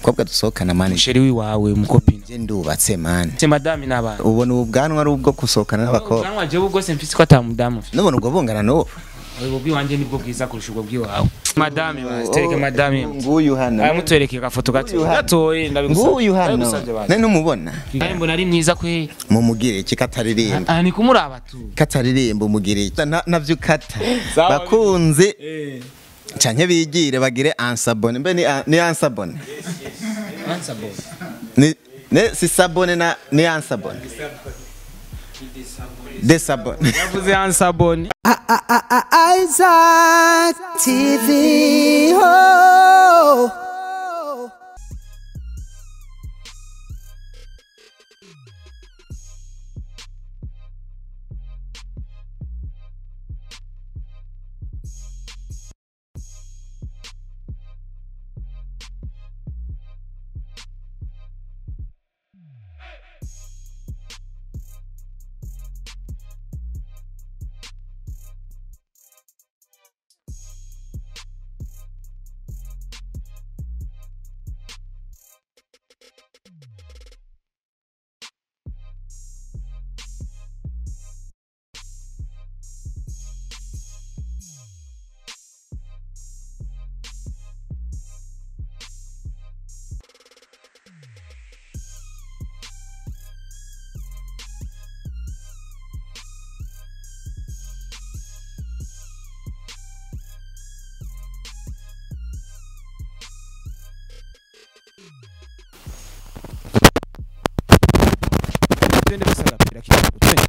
kobwa dusohokana mani musheri wiwawe umukopine je ndubatse mani se madame n'abana ubona ubu bwanwa ari ubwo gusohokana n'abakobwa ubwanwa jewe bwose mfise ko ata mudamu mfise nubona ubwo bungana n'ubu ubwo bwiwanje nibwo bwiza kurusha ubwo bwiwawe madame basi tereke madame nguyu hano aya mutwereke agafoto gato Nguyu hano. gatoye ndabigusabye nguyu hano ndabigusabye basi nari numubona kandi mbona ari mwiza kwe mumugire iki kataririmba aha ni kumuraba tu kataririmba umugire iki Na- navyo ukata Sawa, bakunzi canke bigire bagire ansabone mbe ni ni ansabone ni ne si sabone na ni ansabone desabone yavuze ansabone Isaac TV. Oh. twende bose agapira kidogo twende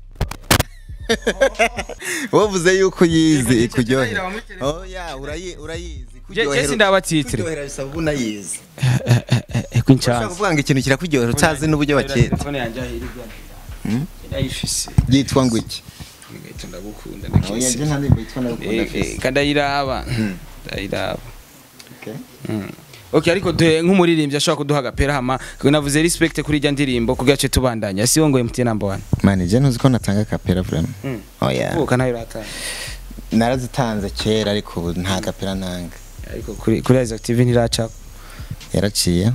wovuze yuko uyizi Yego, ikuryohera ndahira muri telefone. oya urayi- urayizi Je- jesi ndabatitire kuryohera bisaba uba unayizi eko ushaka inchanza kuvuga ngo ikintu kirakuryohera utazi n'uburyo bakita telefone yanje ahirigwa ndayifise byitwa ngo iki ngahita ndagukunda oya ndakise je nta ndirimbo yitwa ndagukunda afise kandayiraba ndayiraba Okay. Okay ariko de nk'umuririmbyi ashobora kuduha agapera hama navuze respect kuri ijya ndirimbo kugira ce tubandanya si ngo MTN number 1 mani je ntuzi ko natanga kapera vraiment Mm. oya kuko nayo ratanga narazitanze kera ariko ubu nta kapera ntanga ariko kuri kuri Isaac TV ntiraca yaraciye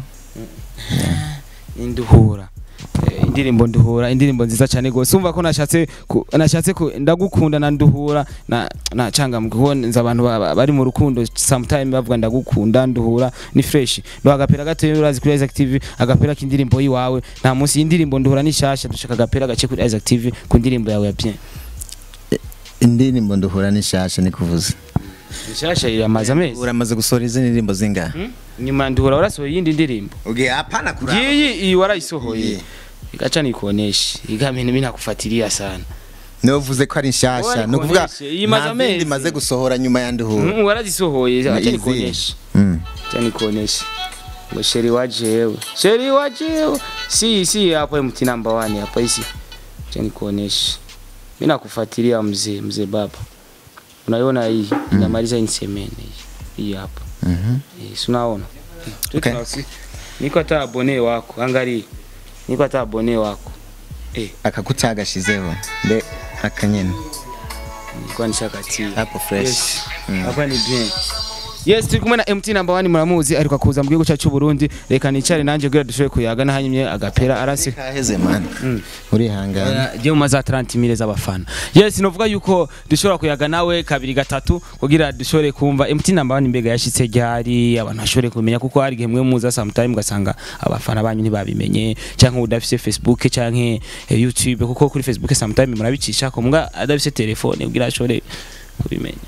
induhura Eh, indirimbo nduhura indirimbo nziza cyane gose umva ko nashatse ku- nashatse ku- ndagukunda na nduhura na na canga mubona abantu ba- ba- bari mu rukundo sometime bavuga ndagukunda nduhura ni fresh ndo agapera gatoye urazi kuri Isaac TV agapera k'indirimbo yiwawe nta munsi y'indirimbo nduhura ni shasha dushaka agapera gace kuri Isaac TV ku ndirimbo yawe ya bien indirimbo nduhura n'ishasha ni kuvuza ni shasha iramaze amezi uramaze gusohora izi ndirimbo zingahe Hmm? nyuma ya nduhura warasohoye iyindi ndirimbo ugiye hapana kuraba ngiyi iyi warayisohoye Iyi. igaca nikuoneshe igamene mimi nakufuatilia sana nivuze ko ari Oya, nshasha ni ni ukuvuga kuoneshe, iyi imaze nta zindi amezi. maze gusohora nyuma ya nduhura Mm, warazisohoye acha Izi. nikuoneshe Mm. acha nikuoneshe ngo sheri wajewe sheri wajewe si si hapo MT number 1 hapa hisi acha nikuoneshe mimi nakufuatilia mzee mzee baba unaiona hii inamaliza insemene hii hii hapa Mhm. eh si unaona Okay. Tuta- niko hata abone wako angalia niko hata abone wako eh akakutagashizeho mbe akanyene nilikuwa nishakatia hapo fresh Yes. Mm. hapa ni bien yes turi kumwe na MT number 1 muramuzi ariko kuza mu gihugu cyacu cy'u Burundi reka nicare nanje kugira dushobore kuyaga nahanyimye agapera arasi kaheze man Mm. urihangana je mu maza 30 mille z'abafana yes novuga yuko dushobora kuyaga nawe kabiri gatatu kugira dushobore kumva MT number 1 mbega yashitse ryari abantu bashobore kumenya kuko hari gihe mwe muza sometime ugasanga abafana banyu ntibabimenye cyangwa udafise Facebook canke eh, YouTube kuko kuri Facebook sometime murabicisha ko mbwa adafise telefone kugira ashobore kubimenya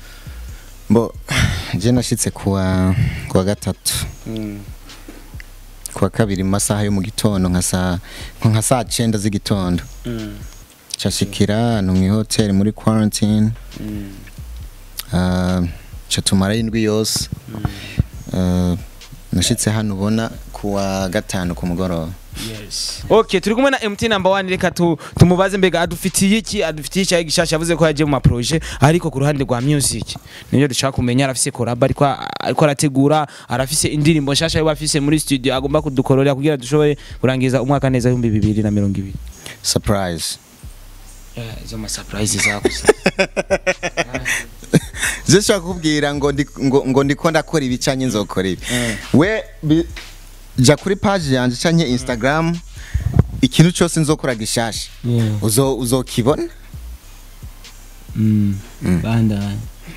bo je nashitse kuwa kuwa gatatu mm. kuwa kabiri mu masaha yo mu gitondo nka saa nko nka saa cenda z'igitondo Mm. cashikira hano mu hoteli muri quarantine Mm. uh, ca tumara indwi yose uh, nashitse hano ubona kuwa gatanu ku mugoroba Yes. Okay, turi kumwe na MT number 1 reka tu, tumubaze mbega adufitiye iki adufitiye iki gishasha yavuze ko yaje mu ma projet ariko ku ruhande rwa music nibyo dushaka kumenya arafise collab ariko ariko arategura arafise indirimbo nshasha yo bafise muri studio agomba kudukorera kugira dushobore kurangiza umwaka neza 2020 surprise Eh, izo ma surprise zako je shaka kubwira ngo ndi ngo, ngo ndiko ndakora ibicanye nzokora ibi Mm. we bi, jya kuri page yanjye cyangwa instagram ikintu cyose nzokora gishasha Yeah. uzo uzokibona Mm. bandanye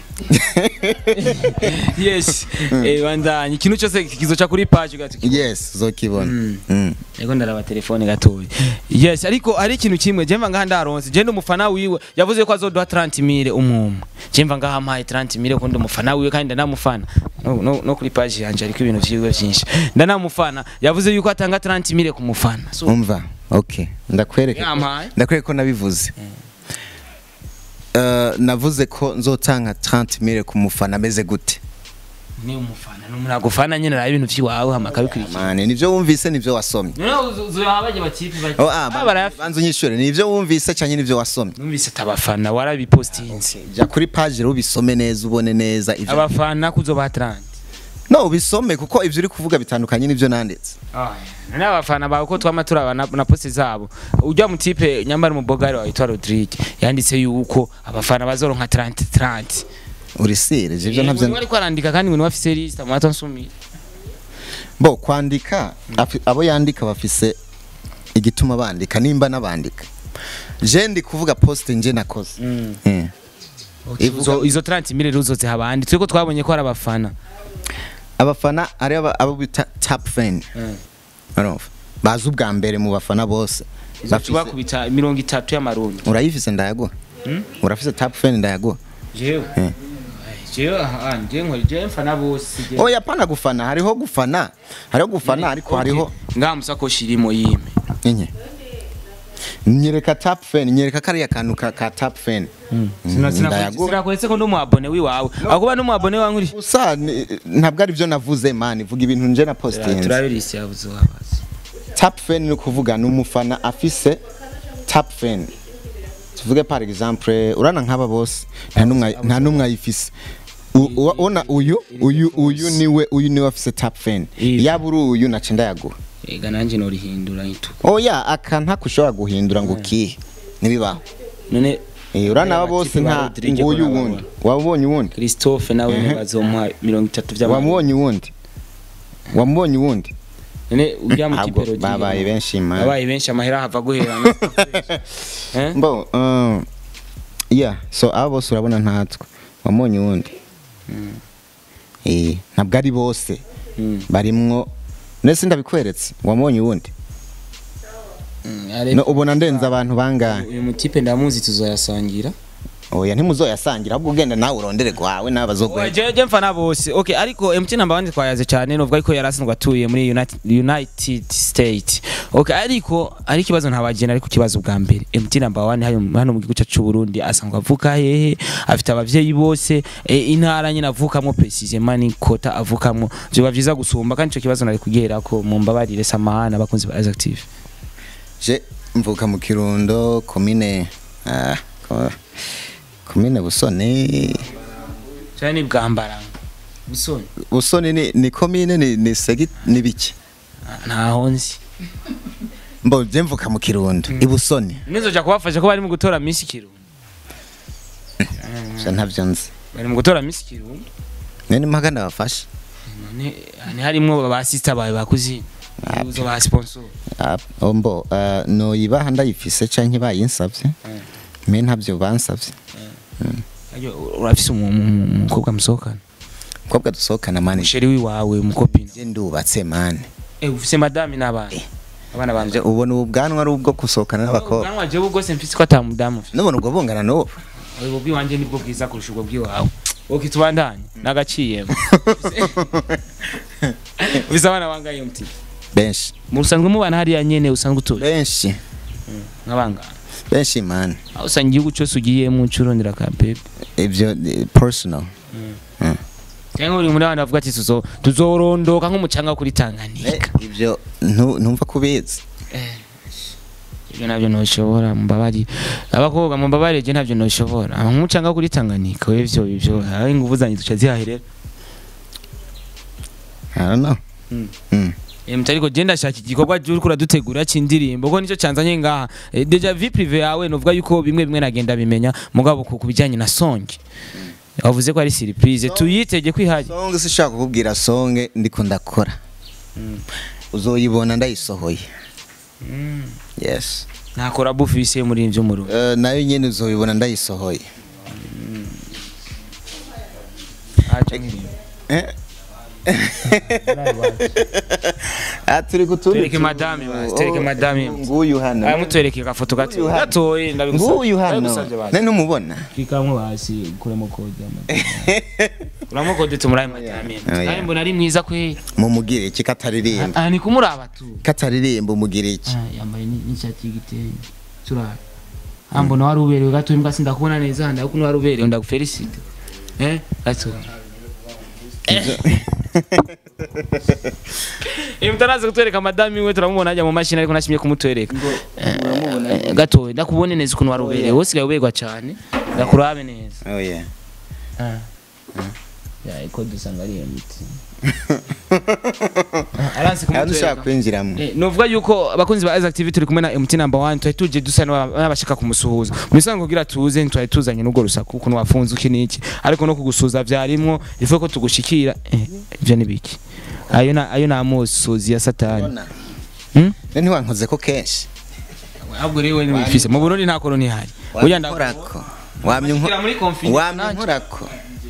yes eh bandanye ikintu cyose kizoca kuri page gati yes uzokibona Mm. Mm. Ego ndaraba telefone gatoya. Yes, ariko ari ikintu kimwe jemva ngaha ndaronse. Je umufana wiwe yavuze ko azoduha 30 mille umwumwe. Jemva ngaha mpaye 30 mille ko ndi umufana wiwe kandi ndanamufana. No, no, no kuri page yanje ariko ibintu vyiwe vyinshi. Ndanamufana yavuze yuko atanga 30 mille ku mufana. So umva okay ndakwereka yampaye. ndakwereka ko nabivuze Eh, navuze ko nzotanga 30 mille ku mufana ameze gute Ni umufana n'umuntu agufana nyene ra ibintu vyiwawe hama kabikurikira. mane nivyo wumvise nivyo wasomye None uzohabaje batipi bati. oh ah ba- banza unyishure nivyo wumvise cyangwa nivyo wasomye Numvise tabafana warabipostinze. jya kuri page rero ubisome neza ubone neza ivyo Abafana kuzoba 30. no ubisome kuko ivyo uri kuvuga bitandukanye n'ivyo nanditse nani abafana bawe ko twama turaba na, na poste zabo ujya mu tipe nyambara umubogari wawe witwa Rodrigue yanditse yuko abafana bazoronka 30 30 urisire ivyo navyo wari kwarandika kandi ngo wafise liste mu nsumira bo kwandika afi- abo yandika bafise igituma bandika nimba nabandika je ndi kuvuga post nje nakoze Eh. izo izo 30 mille ruzoze habandi twiko twabonye ko ari abafana abafana ari aba- abo bita top fan urumva bazi ubwa mbere mu bafana bose Bafise- bakubita mirongo itatu y'amarundi urayifise ndayaguha urafise top fan ndayaguha jewe Eh. jewe aha nje nkora je mfana bose je oya pana gufana hariho gufana hariho gufana ariko hariho ngaha musakoshi irimo yime inye nyereka top fan nyereka kariya kantu ka, ka top fan ndayaguha sinakwetse ko ndi umu abone wiwawe akuba ndi umu abone wawe nkuri gusa ni- ntabwo ari byo navuze mani vuga ibintu nje na postinze turabirisi yabuze wabaza top fan ni ukuvuga ni umufana afise top fan tuvuge par exemple urana nk'aba bose nta n'umwe nta n'umwe ayifise U- uwa- ubona uyu uyu uyu niwe uyu niwe afise top fan Iya. yaba uri uyu naca ndayaguha ega nanjye norihindura ituku oya aka ntako ushobora guhindura ngo ukihe ntibibaho none Eh, urana aba Aba bose tipi ba nta Rodrigue nguyu ko wundi wabonye uwundi christophe nawe Mhm. bazomuha mirongo itatu by'amarundi wamubonye uwundi wamubonye uwundi none ujya mu Ntabwo kipe Rodrigue babaye benshi man babaye benshi amahera hava guherana Eh? Bo, um, yeah, so aba bose urabona ntatwe wamubonye uwundi Eh, ntabwo ari bose Mm. barimwo nese ndabikweretse wamubonye uwundi Mm, ariko no, ubona ndenze abantu bangahe uyu mutipe ndamuzi tuzoyasangira oya ntimuzoyasangira ahubwo ugenda nawe urondere gwawe n'abazoguhe jeje mfana bose okay ariko MT namba bandi twayaze cyane novuga ko yarasanzwe atuye muri United, United State okay ariko ari ikibazo ntabagena ariko kibazo bwa mbere MT namba 1 hano hano mu gihugu cyacu cy'u Burundi asanzwe avuka hehe afite abavyeyi bose e, intara nyine avukamo precisement ni kota avukamo byo bavyiza gusumba kandi ico kibazo nari kugera ko mu mbabarire samahana abakunzi ba Active je mvuka mu kirundo komine ah, ko- komine busoni cyane ni bwambaranga busoni busoni ni, ni komine ni, ni segi ni biki ntaho nzi mbo je mvuka mu kirundo ibusoni nizoja kubafasha ko bari mu gutora Miss Kirundo je ntavyo nzi bari mu gutora Miss Kirundo nene mpagana bafashe none hani harimwo ba sister bawe bakuzina uzo ba sponsor Ah, oh, mbo uh, noyibaha ndayifise canke bayinsavye me ntavyo bansavye ayo urafise umu- umu- umukobwa musohokana mukobwa dusohokana mani musheri wiwawe umukopina je ndubatse mani eh ufise madame n'abana abana banje Je ubona ubu bwanwa ari ubwo gusohokana n'abakobwa ubwanwa jewe bwose mfise ko atamudamu mfise nubona ubwo bungana n'ubu ubwo bwiwanje nibwo bwiza kurusha ubwo bwiwawe oke tubandanye nagaciyemo ufise abana bangaye muti benshi musanzwe mubana hariya nyene usanzwe utuye benshi nk'abangana benshi mani aho usanga igihugu cyose ugiyemo ucurondera ka bebe ivyo eh, personal cyangwa uri muri abana bavuga ati tuzo tuzorondoka nk'umucanga wo kuri Eh, Tanganyika ivyo ntu- ntumva kubizi ibyo nabyo ntushobora mubabari abakobwa mubabari je ntabyo ntushobora nk'umucanga wo kuri Tanganyika we ivyo ivyo aho ingufu zanjye duca zihaherera I don't know Mm. Mm. Em ariko je ndashaka igikorwa je uriko uradutegura c'indirimbo ko nico canzanye ngaha Eh, deja vie privé yawe novuga yuko bimwe bimwe nagenda bimenya mugabo ku kubijanye na song wavuze ko ari surprise tuyitege kwihaje song sishaka kukubwira song ndiko ndakora uzoyibona ndayisohoye yes nakora bufise muri ivyo mu rugo Eh, nayo nyene uzoyibona ndayisohoye acha nkiriyo Eh? Ah, turi kutundi Tereke tu- madame basi, tereke Oh, madame. nguyu hano aya mutwereke agafoto gato Nguyu hano. gatoyi ndabigusabye nguyu hano ndabigusabye basi nani numubona kikamwe basi kuramo kode kuramo kode tumuraye madame Oh, yeah. kandi mbona ari mwiza kwe mumugire iki kataririmba ah ni kumuraba tu kataririmba umugire iki Ah, yambaye ni- n'ishati y'igitenge turara ah mbona wari uberewe gato imbwa sindakubona neza handa kuko wari uberewe ndagufelicite eh gato Eh mutaraza kutwereka madame we turamubona ajya mu mashini ariko nashimye kumutwereka Eh, gato ndakubone neza ukuntu wari uberewe wosigaye uberwa cyane ndakurabe neza oh yeah Ah. ya iko dusanga ari emiti aranse hano ushaka kumutwereka kwinjiramo Eh, novuga yuko abakunzi ba Isaac TV turi kumwe na MT number 1 twari tuje dusa n'aba- n'abashaka kumusuhuza mu bisanzwe kugira tuze ntitwari tuzanye n'ubwo rusaku ukuntu wafunze uki niki ariko no kugusuza vyarimwo ivuga ko tugushikira eh, ivyo ni biki ayo na ayo na musuzi ya satani Ona. Hmm? Ne ntiwankoze ko kenshi ahubwo rero we nibifise mu Burundi nta koroni hari burya nda wamyorako wamye Kugira muri confinement wamye nanje. nkorako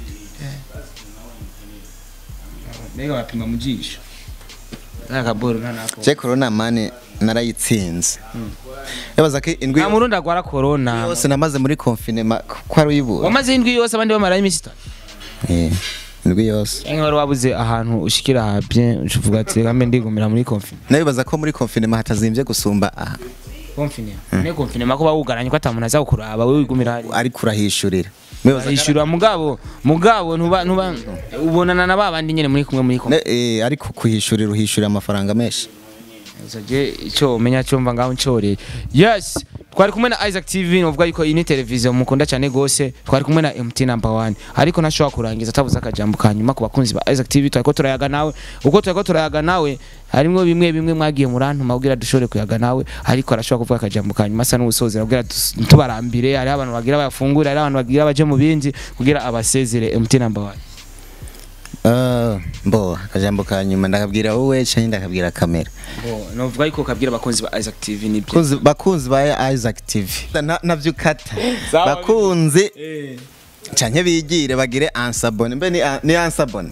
mbega bapima mu jisho akaboro nta nako je corona mani narayitsinze yabaza ko indwi nta murundi agwara corona yose namaze muri confinement ko ari uyibura wamaze indwi yose abandi bamara iminsi itatu Eh, indwi yose cyangwa wari wabuze ahantu ushikira ha bien uvuga ati reka mbe ndigumira muri confinement nabibaza ko muri confinement hatazimbye gusumba aha confinement ne confinement ko bawugaranye ko atamuntu aza kukuraba wewe wigumira hari ariko urahishurira Mwibaza ko- yishura mugabo mugabo ntuba ntuba ubonana na babandi nyene muri kumwe muri kumwe Ne- eh, ariko kuhishurira uhishurira amafaranga menshi je icyo umenya cyo mva ngaho ncoreye yes twari kumwe na Isaac TV novuga yuko iyi ni televiziyo mukunda cyane gose twari kumwe na MT number 1 ariko ntashobora kurangiza atavuze akajambo kanyuma ku bakunzi ba Isaac TV twari ko turayaga nawe uko twari ko turayaga nawe harimo bimwe bimwe mwagiye murantuma kugira dushobore kuyaga nawe ariko arashobora kuvuga akajambo kanyuma asa n'ubusozera kugira dus- tubarambire hari abantu bagira bayafungura hari abantu bagira baje mu bindi kugira abasezere MT number 1 Ah, mbo akajambo ka nyuma ndakabwira wowe cyangwa ndakabwira kamera novuga yuko kabwira abakunzi ba Isaac TV ni byo Bakunzi- bakunzi ba Isaac TV Na- navyo ukata bakunzi canke bigire bagire ansabone mbe ni an- ni ansabone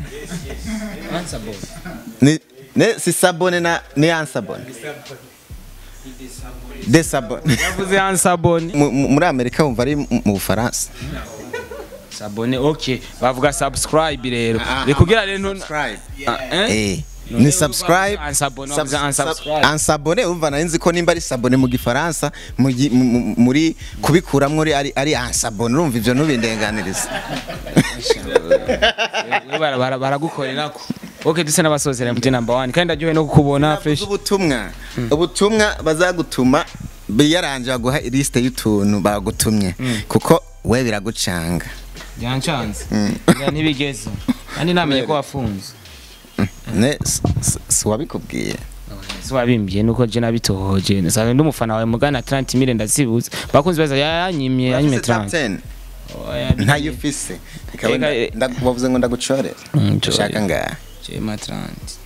ni ne si sabone na ni ansabone desabone yavuze ansabone Mu- mu- muri amerika wumva ari mu mu bufaransa sabone okay bavuga subscribe rero bikugira rero ntuna- Ah, eh? Eh, ni subscribe Unsabone, sub- wavuze unsubscribe. sub- unsabone umva nari nzi ko nimba ari sabone mu gifaransa mu gi- mu- mu- muri kubikuramwo ari- ari ari ansabone urumva ivyo ntubindenganiriza We bara- bara- baragukorera ko okay duse n'abasozera MT number 1 kandi ndaryohe no kukubona fresh ubutumwa ubutumwa bazagutuma biyaranje baguha liste y'utuntu bagutumye kuko we biragucanga byancanze Ya ntibigeze kandi namenye ko wafunze ne s- s- si wabikubwiye si wabimbiye nuko je nabitohoje nsanzwe ndi umufana wawe mugana 30 mille ndazibuze bakunzi baza yanyimye yanyimye Ufise top 30 10 ntayo ufise Ikaba Ega, nda- eh. nda- wavuze ngo ndagucorere Mm, ushaka ngaha Chema 30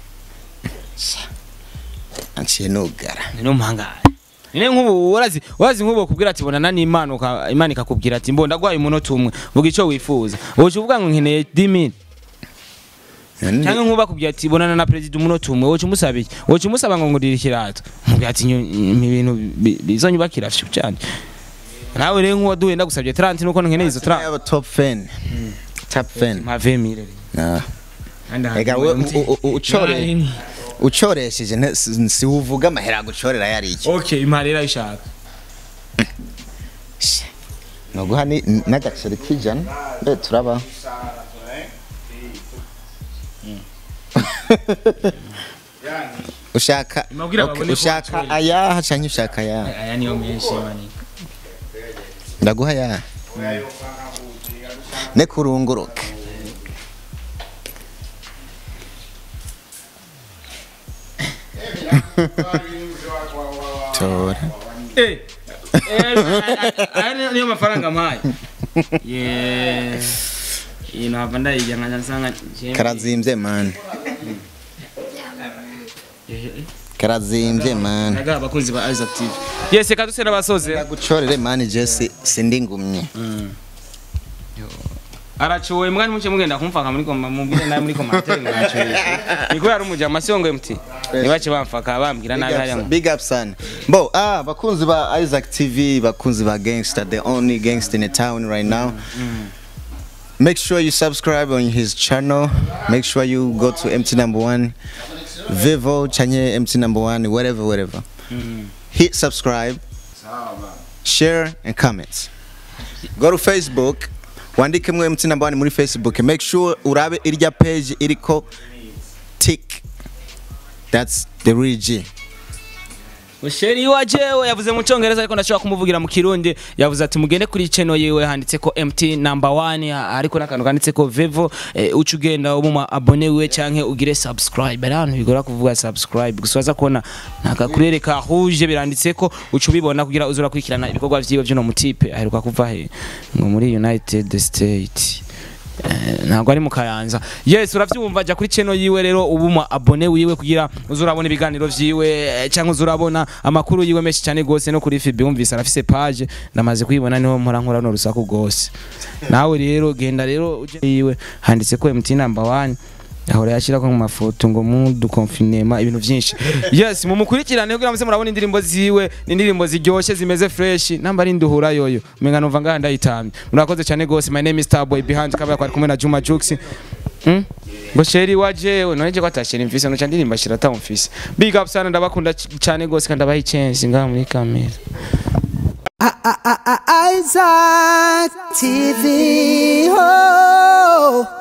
anciye nugara ni umuhangare Nine nk'ubu warazi warazi nk'ubu kubwira ati bonana n'Imana uka- Imana ikakubwira ati mbonda gwaye umunota umwe vuga ico wifuza woje uvuga ngo nkeneye 10000 cyangwa nk'ubu bakubwira ati bonana na president umunota umwe woje umusaba iki woje umusaba ngo ngurira ikirato mubwira ati nyo- ibi bintu bi- bizonyubakira fyo cyane nawe rero nk'uwo duhe ndagusabye 30 nuko nkeneye izo 30 Yaba top fan top fan ma 20000 Ah. Ega we u- u- u- ucore ucoresheje nte- si si uvuga amahera gucorera yari iki Okay imarira ishaka noguha ni n'agaceri k'ijana mbe turaba ushaka Imabwira okay, babone ko ushaka wacoreye. ayaha canke ushaka ayaha aya niyo menshi mani ndaguha ayaha ne kurunguruka tora Eh. Aya niyo mafaranga mpaye. Yeah. Iyi ntabwo ndayijya nkajya nsanga karazimbye mani karazimbye man naga abakunzi ba Isaac TV yes reka duse n'abasoze ndagucorere man Jesse sindi ngumye aracuwe mwani muce mugenda kumfaka muri koma mubwire nawe muri commentaire mwacuwe niko yari umuja amasongo MT nibace bamfaka bambwira nabi hariya ngo big up son bo ah bakunzi ba Isaac TV bakunzi ba gangster the only gangster in the town right now make sure you subscribe on his channel make sure you go to MT number 1 Vivo chanye MT number 1 whatever whatever hit subscribe share and comment go to Facebook wandike mwe MT number 1 muri Facebook make sure urabe irya page iriko tick that's the real G Musheri wa jewe yavuze mu cyongereza ariko ndashobora kumuvugira mu kirundi yavuze ati mugende kuri channel yiwe handitse ko MT number 1 ariko nakantu kanditse ko Vevo eh, uca ugenda ubu abone wiwe canke ugire subscribe ari ahantu bigora kuvuga subscribe gusa waza kubona nakakurereka rouge biranditse ko uca ubibona kugira uzura kwikirana ibikorwa vyiwe vy'uno mutipe aheruka kuva he ngo muri United States Eh, ntabwo ari mu kayanza yes uravyumva jya kuri channel yiwe rero ubu mu abone wiwe kugira uzurabona ibiganiro vyiwe eh, cyangwa uzurabona amakuru yiwe menshi cyane gose no kuri FB umvise arafise page ndamaze kuyibona niho mpora nkora no rusaku gose nawe rero genda rero uje yiwe handitse ko MT number 1 ahora yashirako mu mafoto ngo mu du confinement ibintu vyinshi yes mumukurikirane kugira muse murabona indirimbo ziwe ni indirimbo ziryoshe zimeze fresh namba ari nduhura yoyo menga numva ngaha ndayitamye murakoze cyane gose my name is Starboy behind kabaya kwari kumwe na Juma Jux Hmm? ngo sheri wajewe noneje ko atashira imfise no candirimba shira ta umfise big up sana ndabakunda c- cyane gose kandi abayi chance ngaha muri kamera Isaac TV. Oh.